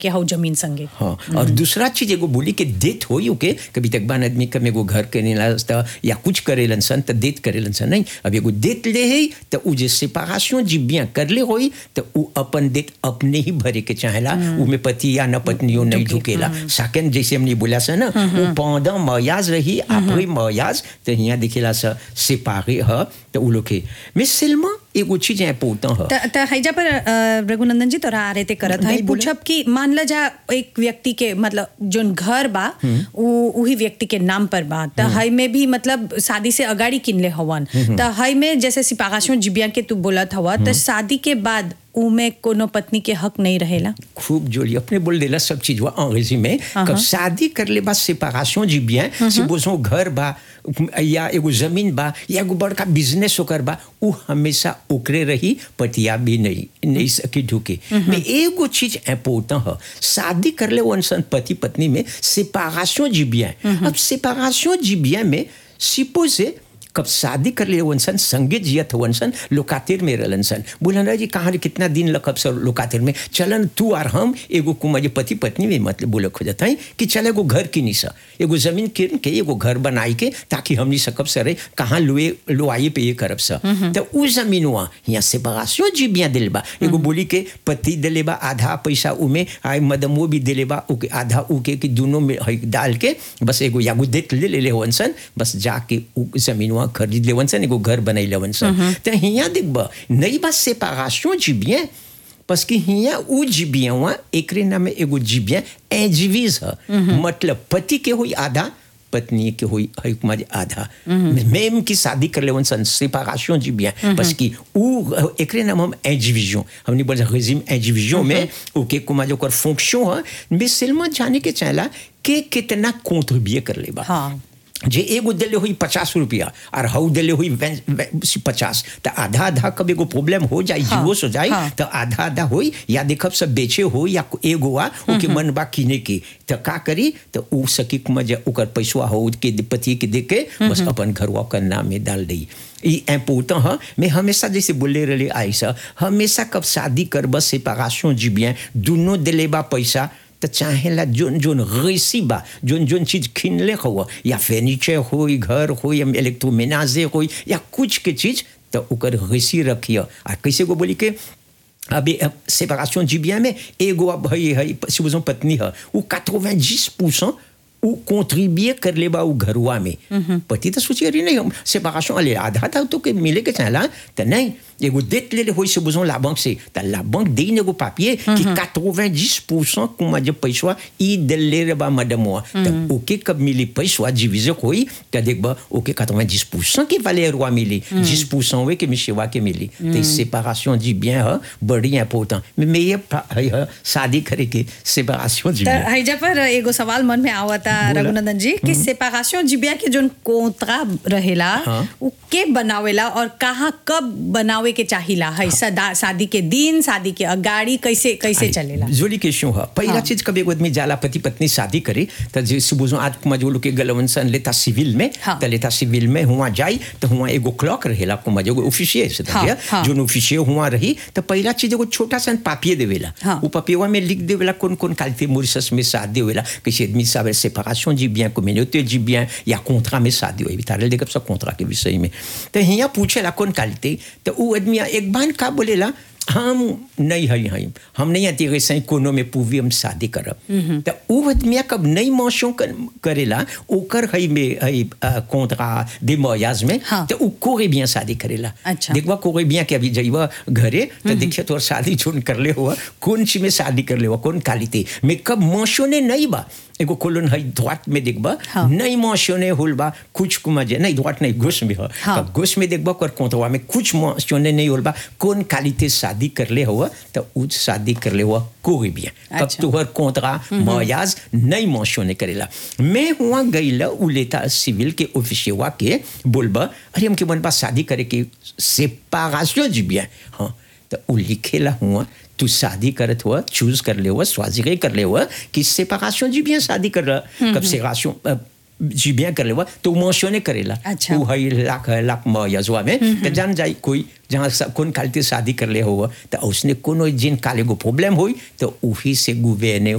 के हौ जमीन संगे हाँ और दूसरा चीज एगो बोली कि देत होई ओके कभी तक बान आदमी कम एगो घर के नीला या कुछ करेलन सन त देत करेलन सन नहीं अब एगो देत ले है त उ जे सेपरेशन जी बिया कर ले होई त उ अपन देत अपने ही भरे के चाहेला उ में पति या न पत्नियों नहीं ढुकेला सेकंड जैसे हमने बोला सा ना उ pendant mariage रही après mariage त हिया दिखेला सा séparé ह त उ लोग के mais seulement एगो चीज important ह त त हैजा पर अ, रघुनंदन जी तोरा आ रहे थे करत है नहीं, बोले। पूछब कि मान ला जा एक व्यक्ति के मतलब जोन घर बा उ उही व्यक्ति के नाम पर बा त हई में भी मतलब शादी से अगाड़ी किनले हवन त हई में जैसे सिपागाशों जिबिया के तू बोलत हवा त शादी के बाद उ में कोनो पत्नी के हक नहीं रहेला खूब जोली अपने बोल देला सब चीज हुआ अंग्रेजी में कब शादी कर ले बा सेपरेशन जी bien si बोझो घर बा या एगो जमीन बा या एगो बड़का बिजनेस ओकर बा उ हमेशा ओकरे रही पतिया भी नहीं नहीं सकी ढुके में एगो चीज इम्पोर्टेंट है शादी कर ले वन सन पति पत्नी में सेपरेशन जी bien अब सेपरेशन जी bien में सिपोजे कब शादी कर लिए वनसन संगीत जियत वनसन लोकातिर में रहलन सन बोलन रहा जी कहाँ रे कितना दिन लकब सर लोकातिर में चलन तू और हम एगो कुमा जे पति पत्नी में मतलब बोले खोजत हैं कि चल एगो घर किनी सा एगो जमीन किन के एगो घर बनाई के ताकि हमनी सकब सरे कहाँ लुए लुआई पे ये करब सा तो उ जमीन हुआ यहाँ से बगासियो जी बिया दिल बा एगो बोली के पति दिले बा आधा पैसा उमे आए मदमो भी दिले बा उके आधा उके कि दोनों में है डाल के बस एगो यागो देख ले ले ले वनसन बस जाके उ जमीन वहाँ खरीद ले वनसन एगो घर बनाई ले वनसन तो हिया देखब नई बात सेपरेशन जी bien parce que हिया उ जीबिया वहाँ एकरे नाम में एगो जीबिया एजीवीज है मतलब पति के हुई आधा पत्नी के हुई है कुमारी आधा मैम की शादी कर ले सन सेपरेशन जी bien parce que उ एकरे नाम हम एजीविजन हमने बोला रेजिम एजीविजन में ओके कुमार ओकर फंक्शन है mais seulement जाने के चाहला के कितना कंट्रीब्यूट कर ले बा हाँ जे एगो दिले हुई पचास रुपया और हऊ दिले हुई वे- वे- पचास तो आधा आधा कब एगो प्रॉब्लम हो जाए हाँ, जीवोस हो जाए हाँ। तो आधा आधा होई या देखब सब बेचे हो या एगो आ ओके मन बा किने की तो का करी तो उ सकी कुमा जे ओकर पैसा हो के पति के दे के बस अपन घरवा का नाम में डाल दी ई इम्पोर्टेंट है मैं हमेशा जैसे बोले रहे आयसा हमेशा कब शादी कर बस सेपरेशन जी bien दोनों दिले बा पैसा तो चाहेला जोन जोन रेसी बा जोन जोन चीज खिनले हो या फर्नीचर हो घर हो या इलेक्ट्रोमेनाजे हो या कुछ के चीज तो ओकर रेसी रखिए आ कैसे को बोली के अभी सेपरेशन जी bien में एगो अब है है supposons पत्नी है वो 90% वो कंट्रीब्यूट कर ले बा उ घरवा में पति तो सोचिए रही नहीं हम सेपरेशन अले आधा था तो के मिले के चाहला तो नहीं एगो देत ले ले होई से बुझो ला बैंक से तो ला बैंक दे एगो पापिए कि 90% कुमा जब पैसा ई दिल ले रे बा मैडम हुआ तो ओके कब मिली पैसा डिविजन होई तो देख बा ओके 90% की वैल्यू रुआ मिली 10% वे के मिशेवा के मिली तो सेपरेशन जी bien है बड़ी इम्पोर्टेंट mais mais ये पा- है है, शादी करे के सेपरेशन जी त bien हैजा पर एगो सवाल मन में आवता बोला। रघुनंदन जी कि सेपरेशन जिबिया के जोन कोंतरा रहेला हाँ। उ के बनावेला और कहाँ कब बनावे के चाहिला है सदा शादी के दिन शादी के अगाड़ी कैसे कैसे चलेला जोली क्वेश्चन है पहला हाँ। चीज कभी एगो आदमी जाला पति पत्नी शादी करे तो जे सुबह आज कुमा जो लोग के गलवन सन लेता सिविल में हाँ। तो लेता सिविल में हुआ जाई तो हुआ एगो क्लॉक रहेला कुमा जो ऑफिशियल से हाँ, था हाँ। जो ऑफिशियल हुआ रही तो पहला चीज एगो छोटा सा पापिये देवेला हाँ। वो पपियवा में लिख देवेला कौन कौन कालते मॉरिशस में शादी होवेला किसी आदमी साबे सेपरेशन जी bien communauté जी bien या कॉन्ट्रा में शादी होई तारे देखब सब कॉन्ट्रा के विषय में तो हिया पूछेला कौन कालते तो वो आदमी एक बार का बोलेला हम नहीं है हैं हम नहीं आती वैसे ही कोनो में पूवी हम शादी करब तो वो आदमी कब नहीं मौसों कर, करेला ओकर है में है कॉन्ट्रा दे मोयाज में हाँ। तो वो कोरे bien शादी करेला अच्छा। देखवा कोरे bien के अभी जाइबा घरे तो देखिए तोर शादी जोन कर ले हुआ कौन सी में शादी कर ले हुआ कौन कालिते में कब मौसों ने नहीं बा एगो कोलन है द्वाट में देखबा हाँ। नहीं मौसों ने होल बा कुछ कुमा जे नहीं द्वाट नहीं घुस में हो हाँ। कब घुस में देखबा कर कोंतवा में कुछ मौसों ने नहीं होल बा कौन कालिते शादी कर ले हुआ तो उस शादी कर ले हुआ कोई भी कब अच्छा। तुहर कोंतरा मयाज नहीं मौसों ने करेला मैं हुआ गईला उ लेता सिविल के ऑफिसियवा के बोलबा अरे हमके मन बा शादी करे के सेपरेशन जी bien हाँ तो उ लिखेला हुआ तू शादी करत हुआ चूज कर ले हुआ स्वाजिगे कर ले हुआ कि सेपरेशन जी bien शादी कर रहा कब सेपरेशन जी bien कर ले हुआ तो मेंशने करेला अच्छा। उ है लाख लाख मयजवा में तो जान जाई कोई जहाँ सा- कौन कालते शादी कर ले हुआ तो उसने कोनो जिन काले को प्रॉब्लम हुई तो उही से गुवेने